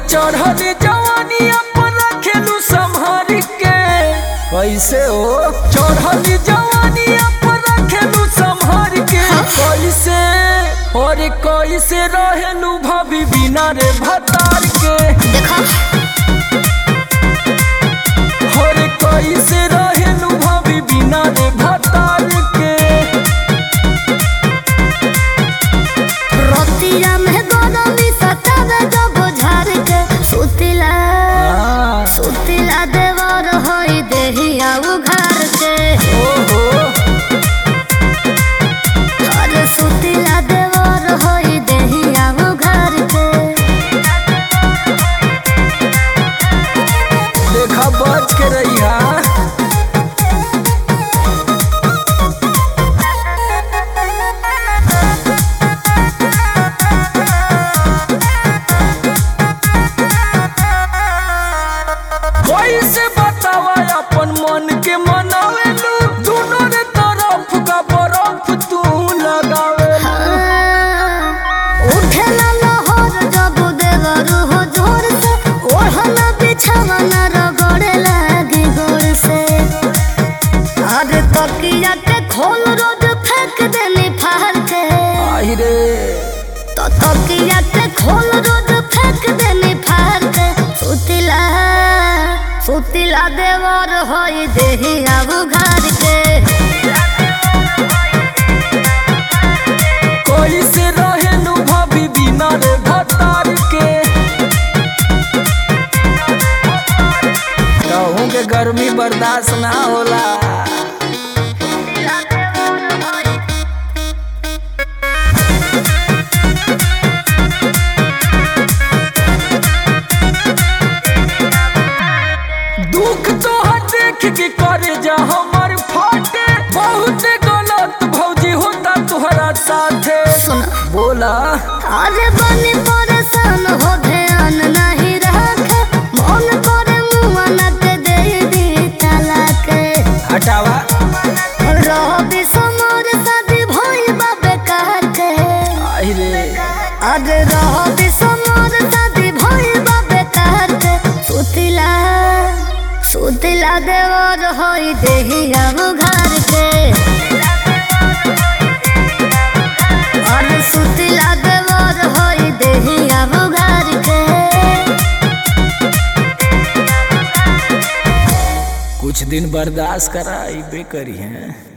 चढ़ल जवानी अपन रखेलू संभार के कैसे हो चढ़ल जवानी अपन रखेलू संभार के कैसे और कैसे रहेलू भाभी बिना रे भतार के देखो और कैसे रहेलू भाभी बिना रे भतार के रतिया में गरमी सतावे जब झाड़ के सुतिला हाँ, सुतिला देवर होई देहिया उघार के ओहो अरे सुतिला देवर होई देहिया उघार के देखा बच के रहिया कैसे बतावा अपन मन के मनावेलू दोनों रे तरफ का बर्फ तू लगावेलू उठेला लहर जब देवर हो जोर से ओढ़ना बिछावना रगड़े लागी गोर से अरे तकिया के खोल रोज फेंक देनी फाड़ के आई रे तो तकिया के खोल रोज फेंक देनी फाड़ के सुतिला सुतिला देवर होई देही अब घर के कैसे रहेलू भाभी बिना रे भतार के कहूँ के गर्मी बर्दाश्त ना होला सुतिला देवर होई दुख तो देख के करे जा हमर फाटे बहुत गलत भौजी होता तुहरा साथे सुन बोला अरे बनी परेशान हो ध्यान नहीं रखे मन करे मुआ न के दे दी तलाक हटावा रहो समोर शादी भइल बा बेकार के आई रे अरे रहो समोर शादी भइल बा बेकार के सुतिला सुतिला देवर होई देही अब घर के अरे सुतिला देवर होई देही अब घर के कुछ दिन बर्दाश्त करा बे करी हैं